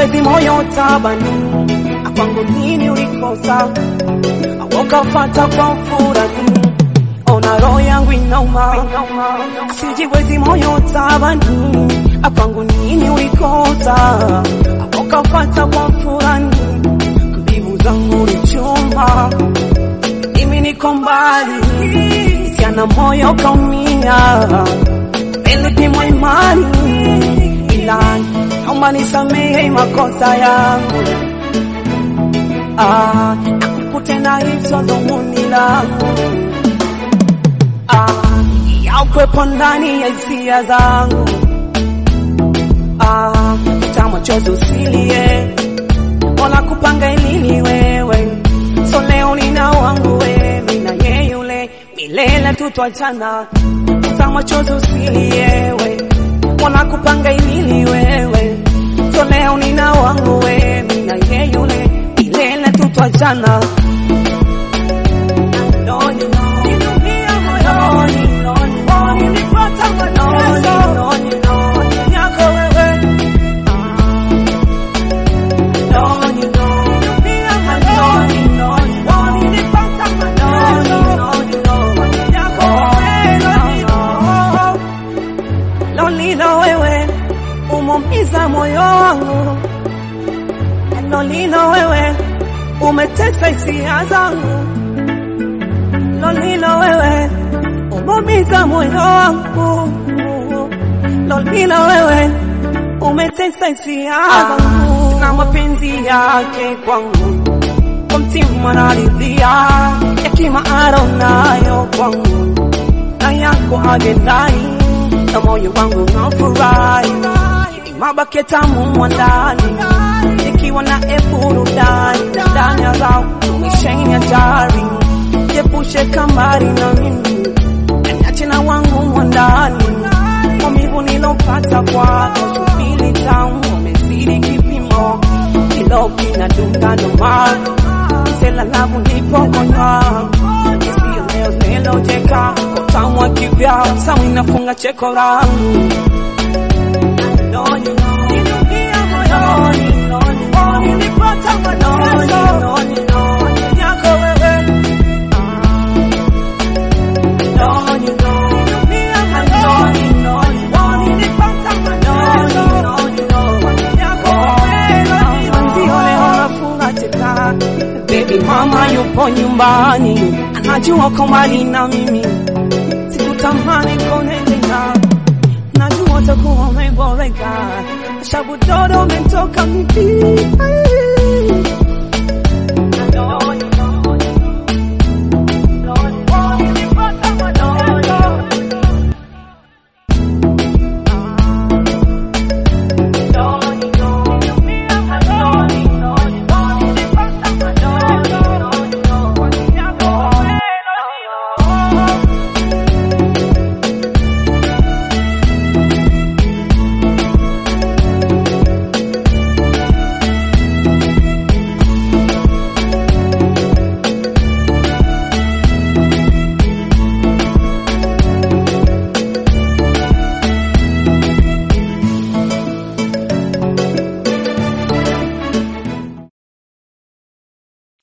sijiwezi moyo tabani, kwangu nini ulikosa, ukafata kwa furani, ona roho yangu inauma, sijiwezi moyo tabani, kwangu nini ulikosa, ukafata kwa furani, mbivu zangu ni chuma, mimi niko mbali, siana moyo kaumia, nilipimwa imani, ila naomba nisamehe makosa yangu, ah, nakukutenda hizo dhumuni langu, ah, ya ukwepo ndani ya hisia zangu, ah, futa machozi usilie, wala kupanga ilini wewe, so leo nina wangu wewe, mimi na yeye yule, milele tutwachana, futa machozi usilie we, wala kupanga ilini wewe, so leo nina wangu wewe, mimi na yeye yule, milele tutwachana. Noni, niliumia moyoni, noni, noni, nilipata mateso, noni, noni, yako wewe. Noni, noni, niliumia moyoni, noni, noni, nilipata mateso, noni, noni, yako wewe, noni, Lolilo wewe umeumiza moyo wangu, Lolilo wewe umetesa hisia zangu, Lolilo wewe umeumiza moyo wangu, Lolilo wewe umetesa hisia zangu, na mapenzi yake kwangu kwa mtima naridhia, hekima aronayo kwangu na yako agendani na moyo wangu unafurahi, mabake tamu mwandani, nikiwa na burudani ndani ya rao umesheni hatari, jepushe kambari na mimi niache na wangu mwandani, maumivu nilopata kwako subili tamu wamezidi kipimo, kilo kinadunga noma sela labu nipokonywa isiyo leo zilojeka utamu wa kivya samu inafunga cheko langu Noni, niliumia moyoni, noni, noni, nilipata mateso, noni, noni, yako wewe. Noni, noni, niliumia moyoni, noni, noni, nilipata mateso, noni, noni, yako wewe. Ndio leo nafunga cheka. Baby mama yupo nyumbani, anajua uko mbali na mimi, sikutamani kuone tena, najua utakuwa umeboreka, shabu dodo umetoka